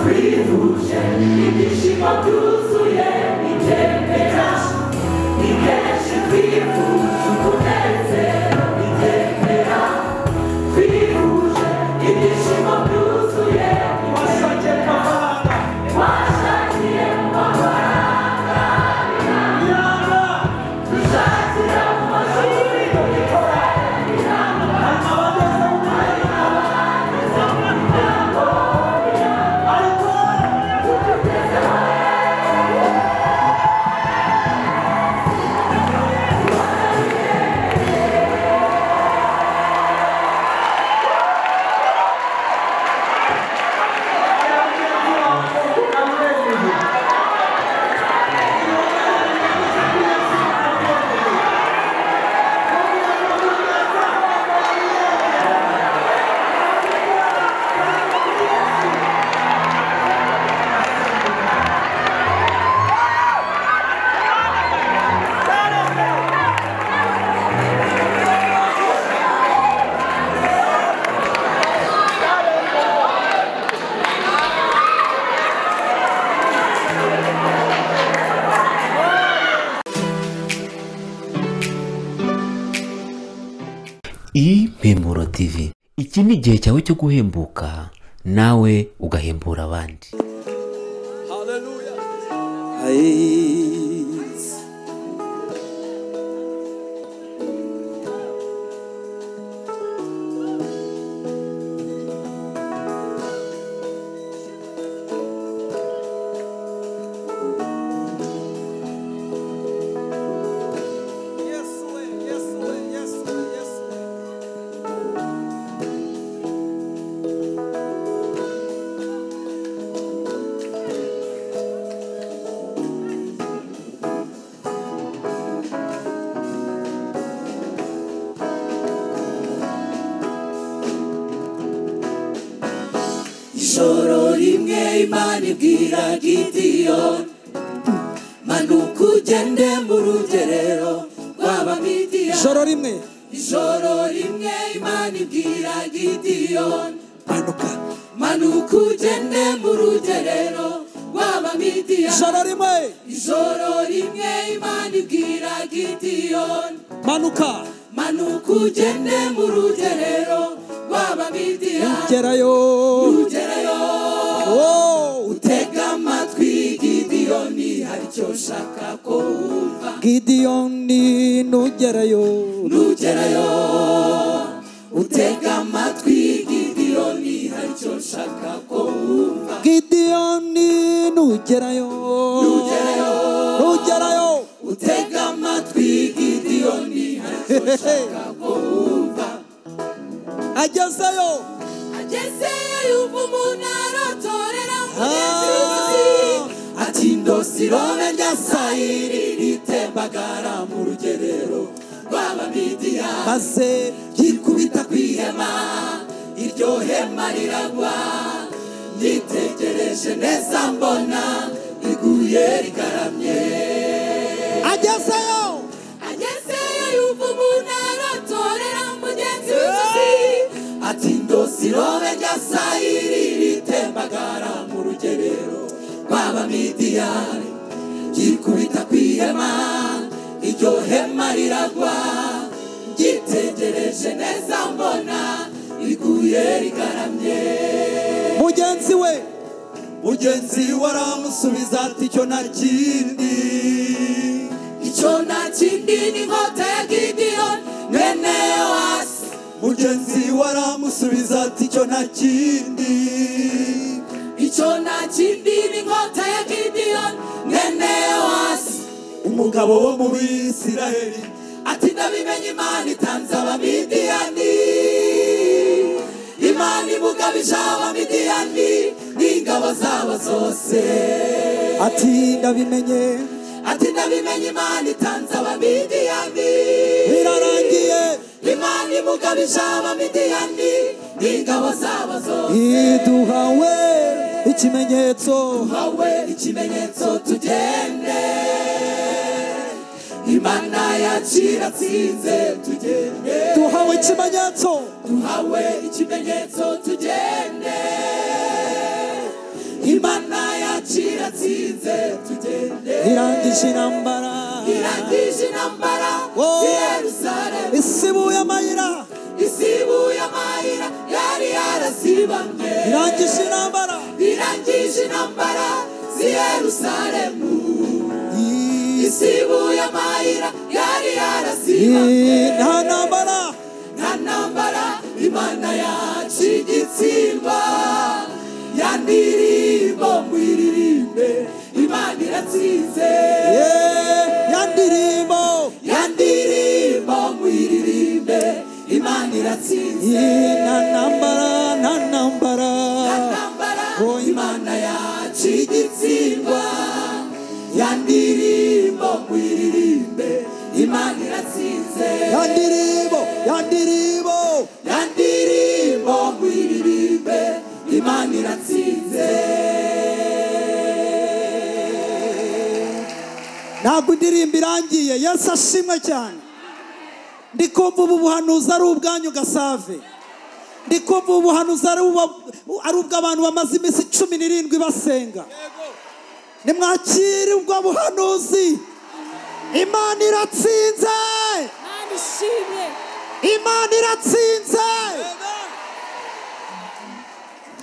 Wyrzucie i dziś potrusuje i ciebie raz I też wyrzucie kutelce i ciebie raz Wyrzucie i dziś potrusuje i Paszajcie kochana, Wasza nie ma Jana, Żadzi nam marzenie do wieczora. Ale mała deza umarła. Ale to... impemuro tv iki ni igihe cyawe cyo guhembuka nawe ugahembura abandi Eyes. Yes, Lord, yes, Lord, yes, Lord, yes, Lord. ijoro rimwe imana ibwira gidiyoni manuka ugende mu rugerero rw'abamidiya ijoro rimwe ijoro rimwe imana ibwira gidiyoni manuka manuka ugende mu rugerero rw'abamidiya ijoro rimwe ijoro rimwe imana ibwira gidiyoni manuka manuka ugende mu rugerero rw'abamidiya gerayo rugerayo wowe utega amatwi gidiyoni hari icyo ushaka ko wumva gidiyoni nugerayo nugerayo utega amatwi gidiyoni hari icyo ushaka ko wumva gidiyoni nugerayo Nugerayo. nugerayo utega amatwi gidiyoni hari icyo ushaka ko wumva agezeyo agezeyo yumva umuntu arotorera Ah. ati ndosirome rya sayiri ritembagara mu rugerero rw'abamidiya maze yikubita ku ihema iryo hema riragwa nitegereje neza mbona riguye rigaramye agezeyo agezeyo yumva umuntu aratorera mugenzi w'inzozi ati ndosirobe rya sayiri ritembagara mu rugerero rw'abamidiyani ryikubita ku ihema iryo hema riragwa ryitegereje neza mbona riguye rigaramye mugenzi we mugenzi we aramusubiza ati icyo nta kindi icyo nta kindi ni inkota ya gidiyoni mwene wasi mugenzi we aramusubiza ati icyo nta kindi icyo nta kindi ni inkota ya gidiyoni mwene wasi umugabo wo mu bisiraheli ati ndabimenye imana itanze abamidiyani imana imugabije abamidiyani n'ingabo zabo zose ati ndabimenye ati ndabimenye imana itanze abamidiyani birarangiye imana imugabije abamidiyani n'ingabo zabo zose iduhawe ikimenyetso hawe ikimenyetso tugende imana yaciratsinze tugende duhawe ikimenyetso duhawe ikimenyetso tugende imana twese tugende irangije intambara irangije intambara Oh. i yerusalemu isibuye amayira isibuye amayira yari yarasibamye irangije intambara irangije intambara z'i yerusalemu isibuye amayira yari yarasibamye nta ntambara nta ntambara imana yacu igitsimba yandirimbo mwiririmbe imana iratsinze Yeah, ya ndirimbo yandirimbo mwiririmbe imana iratsinze Yeah, nta ntambara nta ntambara nta ntambara imana yacu igitsindwa ya ndirimbo mwiririmbe imana iratsinze ya ndirimbo ya ndirimbo ya ndirimbo mwiririmbe imana iratsinze ntabwo indirimbo irangiye yesu ashimwe cyane ndi kumva ubu buhanuzi ari ubwanyu gasave ndi kumva ubu buhanuzi ari ubwa- ari ubw'abantu bamaze iminsi cumi n'irindwi basenga nimwakire ubwo buhanuzi imana iratsinze imana iratsinze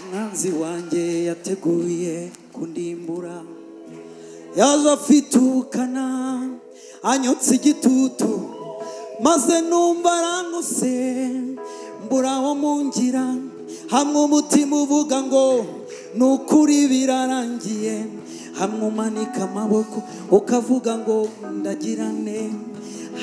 umwanzi wanjye yateguye kundimbura yaje afite ubukana anyotse igitutu maze numva arangose mbura aho mungira hamwe umutima uvuga ngo ni ukuri birarangiye hamwe umanika amaboko ukavuga ngo ndagirane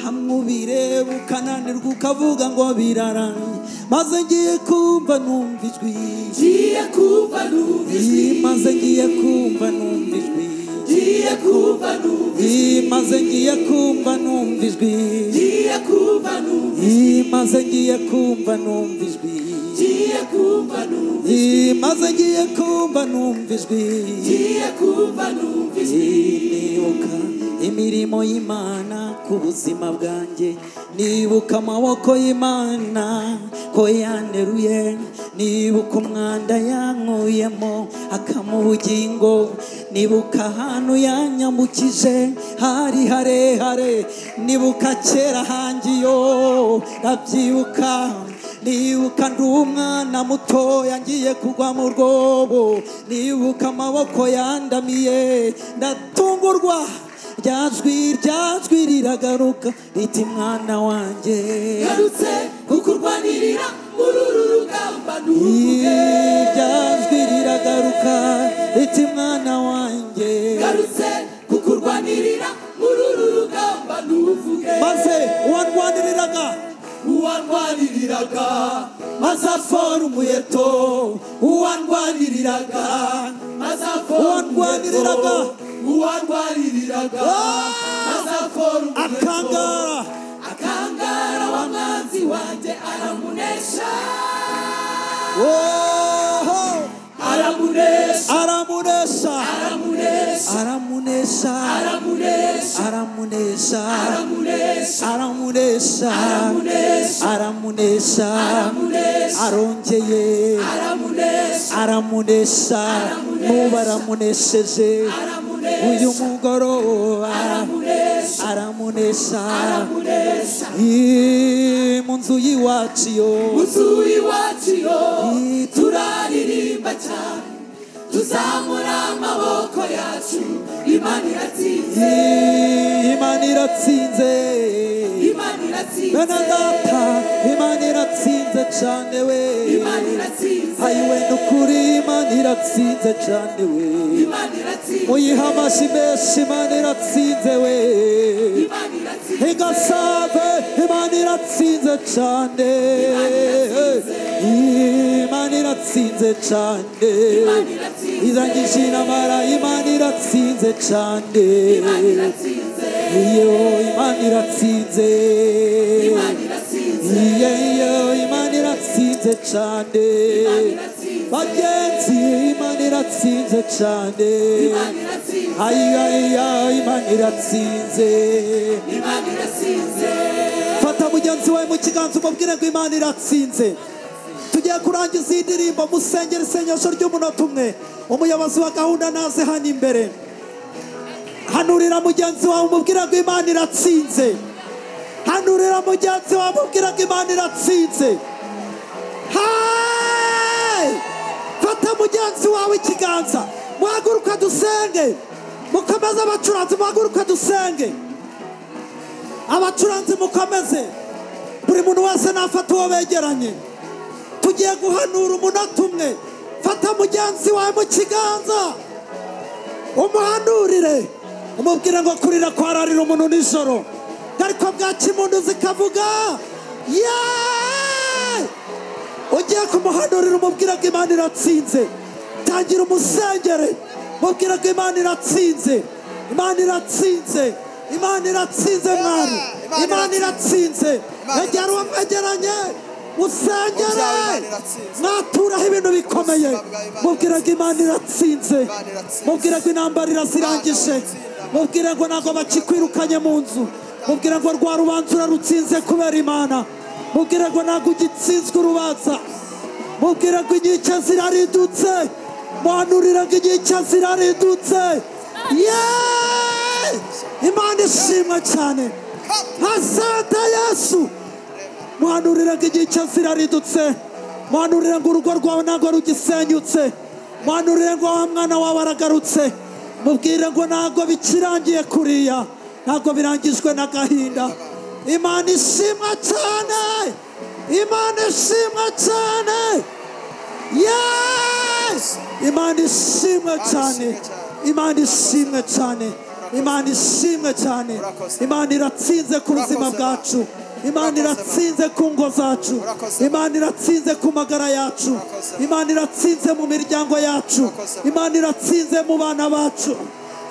hamwe ubireba ukananirwa ukavuga ngo birarangiye maze ngiye kumva numva ijwi ngiye kumva numva ijwi maze ngiye kumva numva ijwi ngiye kumva numva ijwi Ii, maze ngiye kumva numva ijwi ngiye kumva numva ijwi Ii, maze ngiye kumva numva ijwi ngiye kumva numva ijwi Ii, maze ngiye kumva numva ijwi ngiye kumva numva ijwi nibuka imirimo y'imana ku buzima bwanjye nibuka amaboko y'imana ko yanteruye nibuka umwanda yankuyemo akama ubugingo nibuka ahantu yanyambukije hari harehare nibuka kera hangiyo ndabyibuka nibuka ndi umwana mutoya ngiye kugwa mu rwobo nibuka amaboko yandamiye ndatungurwa ryajwi ryajwi riragaruka riti mwana wanjye garutse kukurwanirira muri uru rugamba nuvuge Ii, ryajwi riragaruka riti mwana wanjye garutse kukurwanirira muri uru rugamba nuvuge maze uwarwaniriraga uwarwaniriraga maze afora umuheto uwarwaniriraga maze afora Uwarwaniriraga. umuheto, uwarwaniriraga maze afora umuheto akangara akangara wa mwanzi wanjye aramunesha oho aramunesha aramunesha aramunesha aramunesha aramunesha aramunesha aramunesha aramunesha aramunesha aramunesha arongeye aramunesha aramunesha Aramunesha. nuba aramunesheje aramunesha uyu mugoroba aramunesha aramunesha aramunesha Ii, mu nzu y'iwacu yo inzu iwacu yo Ii, turaririmba cyane tuzamura amaboko yacu imana iratsinze Ii, imana iratsinze imana bene iratsinze data imana iratsinze cyane we imana iratsinze ayiwe ni ukuri imana iratsinze cyane we imana iratsinze muyiha amashyi menshi imana iratsinze we imana iratsinze igasave imana iratsinze cyane imana iratsinze cyane imana iratsinze irangije inamara imana iratsinze cyane imana iratsinze iyo imana iratsinze imana iratsinze iyo iyo imana iratsinze cyane imana iratsinze bagenzi imana iratsinze cyane imana iratsinze ayaya imana iratsinze imana iratsinze fata mugenzi wawe mu kiganza umubwire ngo imana iratsinze tugiye kurangiza iyi ndirimbo musengera isengesho ry'umunota umwe umuyobozi wa gahunda naze hano imbere hanurira mugenzi wawe umubwira ko imana iratsinze hanurira mugenzi wawe umubwira ko imana iratsinze hayi fata mugenzi wawe ikiganza muhaguruka dusenge mukomeze abacuranzi muhaguruka dusenge abacuranzi mukomeze buri muntu wese nafata uwo begeranye tugiye guhanura umunota umwe fata mugenzi wawe mu kiganza umuhanurire umubwire ngo kurira kwararira umuntu nijoro ariko bwaki impundu zikavuga yeee ugiye kumuhanurira umubwire ko imana iratsinze tangira umusengere mubwire ko imana iratsinze imana iratsinze imana iratsinze mwari Imana imana iratsinze Imana egera uwo mwegeranye musengere Mubyawe Imana iratsinze. mwaturaho ibintu bikomeye Ubuzima bwawe Imana mubwire ko imana iratsinze Imana iratsinze. mubwire ko intambara irazirangije iratsinda. mubwire ngo ntabwo bakikwirukanye mu nzu mubwire ngo rwa rubanza urarutsinze kubera imana mubwire ngo ntabwo ugitsinzwe urubanza mubwire ngo inkike ziraridutse muhanurire ngo inkike ziraridutse yeee imana ishimwe cyane asante yesu muhanurira ngo igihe cyose iraridutse muhanurira ngo urugo rwawe ntabwo rugisenyutse muhanurira ngo wa mwana wawe aragarutse mubwire ngo ntabwo bikirangiye kuriya ntabwo birangijwe n'agahinda imana ishimwa cyane imana ishimwa cyane yesi imana ishimwe cyane imana ishimwe cyane imana ishimwe cyane imana iratsinze ku buzima bwacu imana iratsinze ku ngo zacu imana iratsinze ku magara yacu imana iratsinze mu miryango yacu imana iratsinze mu bana bacu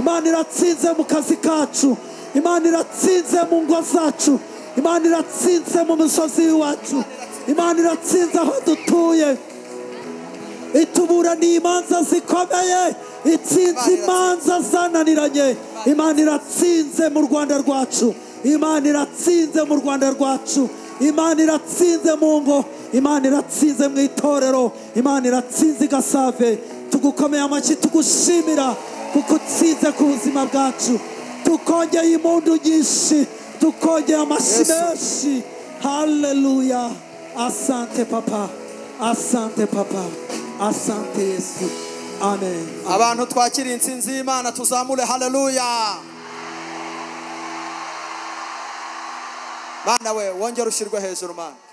imana iratsinze mu kazi kacu imana iratsinze mu ngo zacu imana iratsinze mu misozi iwacu imana iratsinze aho dutuye ituburana imanza zikomeye itsinze imanza zananiranye imana iratsinze mu rwanda rwacu imana iratsinze mu rwanda rwacu imana iratsinze mu ngo imana iratsinze mu itorero imana iratsinze i gasave tugukomeye amashyi tugushimira kuko utsinze ku buzima bwacu tukongeye impundu nyinshi tukongeye amashyi menshi haleluya asante papa asante papa asante yesu amen abantu twakiriye insinzi y'imana tuzamure haleluya mana we wongere ushyirwe hejuru mana